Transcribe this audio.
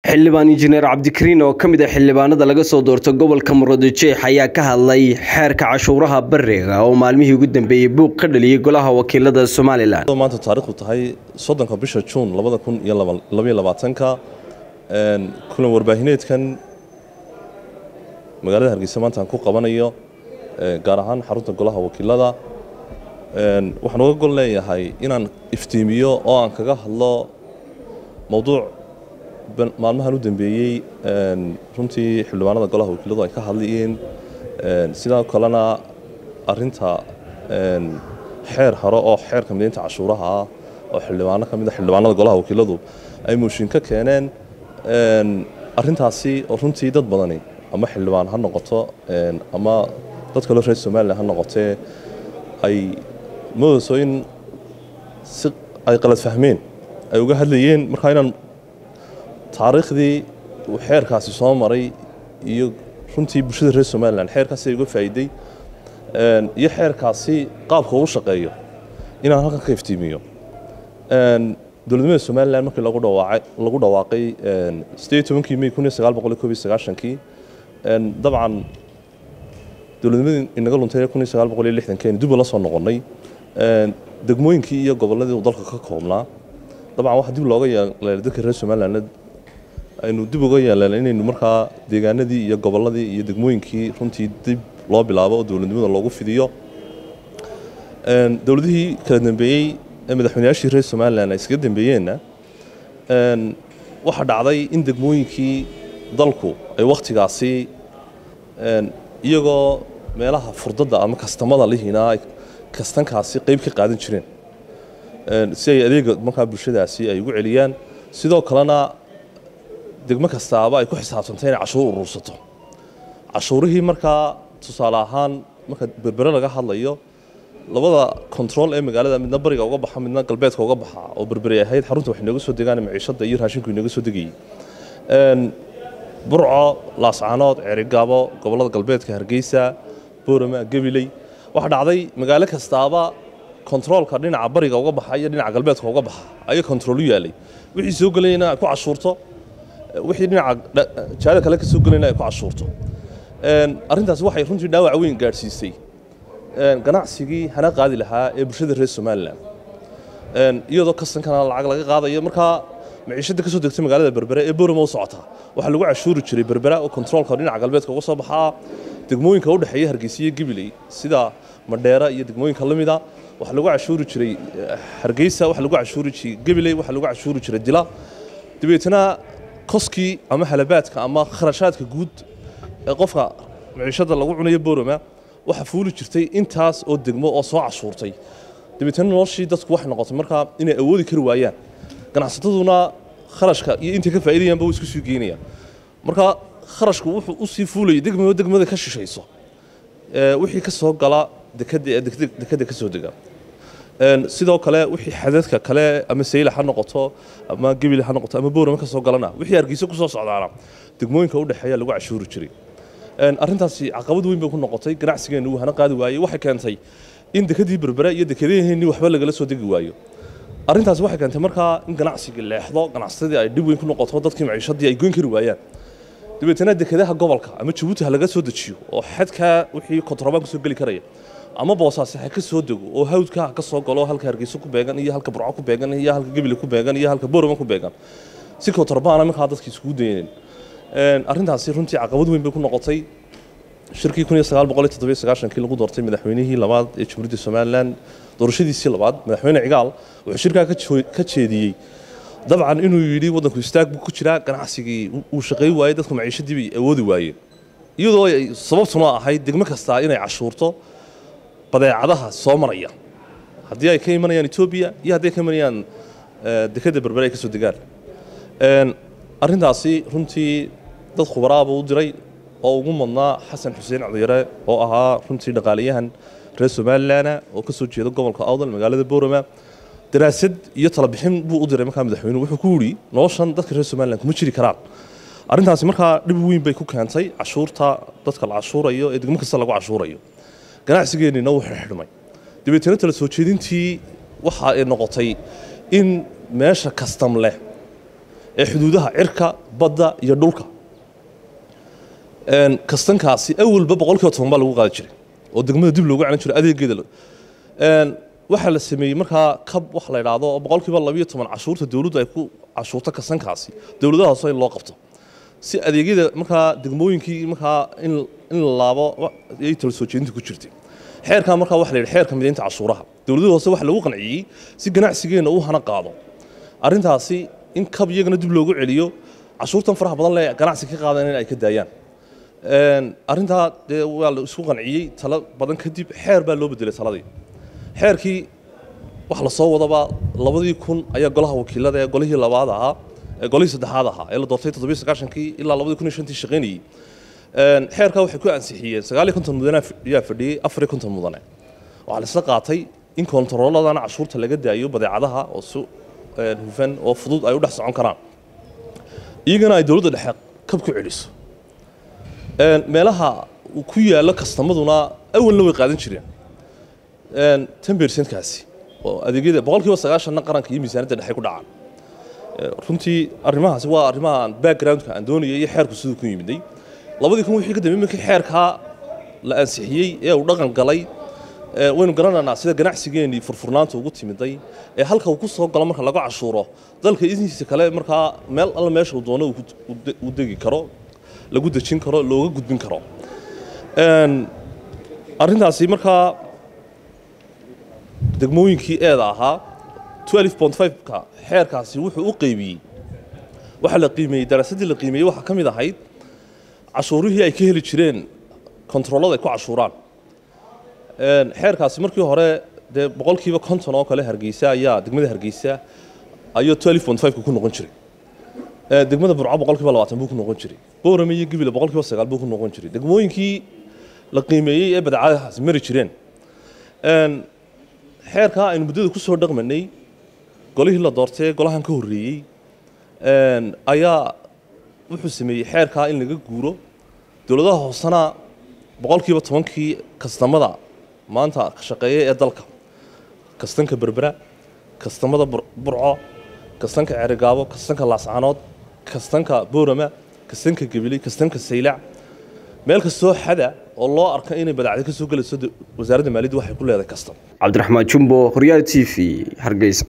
xildhibaan injineer cabdikariin oo ka mid ah xildhibaanada laga soo doorto gobolka murudijeex ayaa ka hadlay xeerka cashuuraha bariga oo maalmihii ugu dambeeyey buuq ka dhaliyey golaha wakiilada somalilan maanta taarikhdu tahay soddonka bisha juun labada kun iyo labaiyo labaatanka kulan warbaahineedkan magaalada hargeysa maanta aan ku qabanayo gaar ahaan xarunta golaha wakiilada waxaan uga gol leeyahay inaan iftiimiyo oo aan kaga hadlo mowduuc maalmahan u dambeeyey runtii xildhibaanada golaha wakiiladu ay ka hadlayeen sidoo kalena arinta xeer hore oo xeerka mideynta cashuuraha ah oo xildhibaano ka mid a xildhibaanada golaha wakiiladu ay mooshin ka keeneen arintaasi oo runtii dad badani ama xildhibaan ha noqoto ama dad kaloo reer somalilan ha noqotee ay moodayso in si ay qalad fahmeen ay uga hadlayeen markaa inaan taariikhdii uu xeerkaasi soo maray iyo runtii bulshada reer somalilan xeerkaasi ay uga faa'iiday iyo xeerkaasi qaabka uu shaqeeyo inaan halkan ka iftiimiyo dowladnimada somalilan markii lagu dhawaaqay lagu dhawaaqay sideed tobankii may kun iyo sagaal boqol iyo koob iyo sagaashankii dabcan dowladnimadii inaga luntay kun iyo sagaal boqol iyo lixdankeeni dib ula soo noqonnay degmooyinkii iyo gobolladii uu dalka ka koobnaa dabcan waxaa dib looga yeelay dadka reer somaliland aynu dib uga yeeleen inaynu markaa deegaanadii iyo gobolladii iyo degmooyinkii runtii dib loo bilaabo oo dowladnimada loogu fidiyo dowladihii kala dambeeyey ee madaxweynayaashii reer somalilan ay iskaga dambeeyeenna waxaa dhacday in degmooyinkii dalku ay wakhtigaasi iyagoo meelaha furdadda ama kastamada lihiina ay kastankaasi qayb ka qaadan jireen si ay adeega markaa bulshadaasi ay ugu celiyaan sidoo kalena degmo kastaaba ay ku xisaabtantay inay cashuur urursato cashuurihii markaa tusaale ahaan marka berbere laga hadlayo labada control ee magaalada midna bariga uga baxa midna galbeedka uga baxa oo berberi ahayd xarunta wax inooga soo degaan maciishada iyo raashinku inooga soo degayey burco laascaanood ceerigaabo gobollada galbeedka hargeysa boorama gabiley waxaa dhacday magaalo kastaaba kontaroolka dhinaca bariga uga baxa iyo dhinaca galbeedka uga baxa ayaa kontarool u yaalay wixii soo gelayna ay ku cashuurto wixii dhinaca jaada kale ka soo gelayna ay ku cashuurto arrintaasi waxay runtii dhaawac weyn gaadhsiisay ganacsigii hana qaadi lahaa ee bulshada reer somalilan iyadoo kastankana lacag laga qaadayo markaa maciishada ka soo degtay magaalada berbere ee borama u socotaa waxaa lagu cashuuri jiray berbera oo kontaroolka dhinaca galbeedka uga soo baxaa degmooyinka u dhexeeya hargeysa iyo gibiley sida madheera iyo degmooyinka lamida waxaa lagu cashuuri jiray hargeysa waxaa lagu cashuuri jiray gabiley waxaa lagu cashuuri jiray dila dabeetana koskii ama halabaadka ama kharashaadka guud ee qofka maciishada lagu cunayo borama waxaa fuuli jirtay intaas oo degmo oo soo cashuurtay dabeetana noloshii dadku waxay noqotay markaa inay awoodi kari waayaan ganacsataduna kharashka iyo intay ka faa'iidayaanba way isku sii geynayaan marka kharashku wuxuu u sii fuulayay degmaba degmada ka shishayso wixii ka soo gala dekada dekada ka soo dega sidoo kale wixii xadadka kale ama sayla ha noqoto ama gebile ha noqoto ama boorama ka soo galana wixii hargeysa ku soo socdaana degmooyinka u dhexeeya lagu cashuuri jiray arrintaasi caqabad weyn bay ku noqotay ganacsigeenna uu hana qaadi waayey waxay keentay in dekadii berbere iyo dekadaheenii waxba lagala soo degi waayo arrintaasi waxay keentay markaa in ganacsigii leexdo ganacsatadii ay dhib weyn ku noqoto dadkii maciishadii ay goyn kari waayaan dabeetana dekadaha gobolka ama jabuuti ha laga soo dejiyo oo xadkaa wixii kontrabaan kasoo geli karaya ama boosaasi ha ka soo dego oo hawdka ha ka soo galo halka hargeyso ku beegan iyo halka burco ku beegan iyo halka gebile ku beegan iyo halka boorama ku beegan si kontrabaana markaa dadkii iskugu dayaneen arrintaasi runtii caqabad weyn bay ku noqotay shirkii kun iyo sagaal boqol iyo toddobiyo sagaashankii lagu doortay madaxweynihii labaad ee jamhuuriyadda somalilan doorashadiisii labaad madaxweyne cigaal wuxuu shirkaa ka jeediyey dabcan inuu yidhi waddanku istaag buu ku jiraa ganacsigii uu shaqayn waayey dadku maciishadii bay awoodi waayeen iyadoo ay sababtuna ahayd degmo kastaa inay cashuurto badeecadaha soo maraya haddii ay ka imanayaan etoobiya iyo haddii ay ka imanayaan dekadda berbere ay ka soo degaan arrintaasi runtii dad khubaraaba u diray oo ugu madnaa xasan xuseen codiyare oo ahaa runtii dhaqaalayahan reer somalilana oo ka soo jeeda gobolka awdal magaalada boorama daraasad iyo talabixin buu u diray markaa madaxweynuhu wuxuu ku yidhi noloshan dadka reer somalilan kuma jiri karaan arrintaasi markaa dhib weyn bay ku keentay cashuurta dadka la cashuurayo ee degmo kasta lagu cashuurayo ganacsigeennina wuu xidhmay dabeetana tala soo jeedintii waxa ay noqotay in meesha kastam leh ee xuduudaha cirka badda iyo dhulka kastankaasi awalba boqolkiiba toban baa lagu qaadi jiray oo degmada dib loogu celin jiray adeegeeda waxaa la sameeyey markaa kab wax la idhaahdo oo boqolkiiba labiyo toban cashuurta dowladdu ay ku cashuurto kastankaasi dowladaha hoose in loo qabto si adeegyada markaa degmooyinkii markaa in in la laabo ayay tala soo jeedinta ku jirtay xeerkaa markaa waxa la yidhi xeerka midaynta cashuuraha dowladaha hoose waxa lagu qanciyey si ganacsigeenna uu hana qaado arrintaasi in kab iyagana dib loogu celiyo cashuurtan faraha badan le ganacsi ka qaadan in ay ka daayaan arrintaa dee waa la isku qanciyey talo badan kadib xeer baa loo bedelay taladii xeerkii wax la soo wadaba labadii kun ayaa golaha wakiilada ee golihii labaad ahaa ee golihii saddexaad ahaa ee la doortay toddobiyo sagaashankii ilaa labadii kun iyo shantii shaqaynayey xeerkaa waxay ku ansixiyeen sagaal iyo konton mudane ayaa fadhiyey afar iyo konton mudane waxaa la isla qaatay in kontarooladana cashuurta laga daayo badeecadaha oo si hufan oo fudud ay u dhex socon karaan iyagana ay dowladda dhexe kab ku celiso meelaha uu ku yaallo kastamaduna awalna way qaadan jireen ten bercentkaasi oo adeegyada boqolkiiba sagaashanna qaranka iyo miisaaniyadda dhexe ku dhacaan runtii arrimahaasi waa arrimaha backgroundka aan doonayay iyo xeerku siduu ku yimiday labadii kun wixii ka dambeeyey markii xeerkaa la ansixiyey ee uu dhaqan galay waynu garanaynaa sida ganacsigeenii furfurnaanta ugu timiday ee halka uu ku soo galo marka laga cashuuro dalka intiisa kale markaa meel alla meesha uu doono uu degi karo lagu dejin karo looga gudbin karo arrintaasi markaa degmooyinkii eeda ahaa ka xeerkaasi wuxuu u qeybiyey waxaa la qiimeeyey daraasaddii la qiimeeyey waxaa ka mid ahayd cashuurihii ay ka heli jireen kontaroolada ay ku cashuuraan xeerkaasi markii hore dee boqolkiiba konton oo kale hargeysa ayaa degmada hargeysa ayuu ka ku noqon jiray degmada burco boqolkiiba labaatan buu ku noqon jiray boorame iyo gibile boqolkiiba sagaal buu ku noqon jiray degmooyinkii la qiimeeyey ee badeecadahaasi mari jireen xeerkaa aynu muddada ku soo dhaqmanay golihii la doortay golahan ka horreeyey ayaa wuxuu sameeyey xeerkaa in laga guuro dowladaha hoosena boqolkiiba tobankii kastamada maanta ka shaqeeya ee dalka kastanka berbera kastamada burco kastanka cerigaabo kastanka laascanood kastanka boorama kastanka gabiley kastanka saylac meel kastoo xada oo loo arka inay badacda ka soo gelayso wasaaradda maaliyadda waxay ku leedahay kastam cabdiraxmaan jumbo horyaal t v hargeysa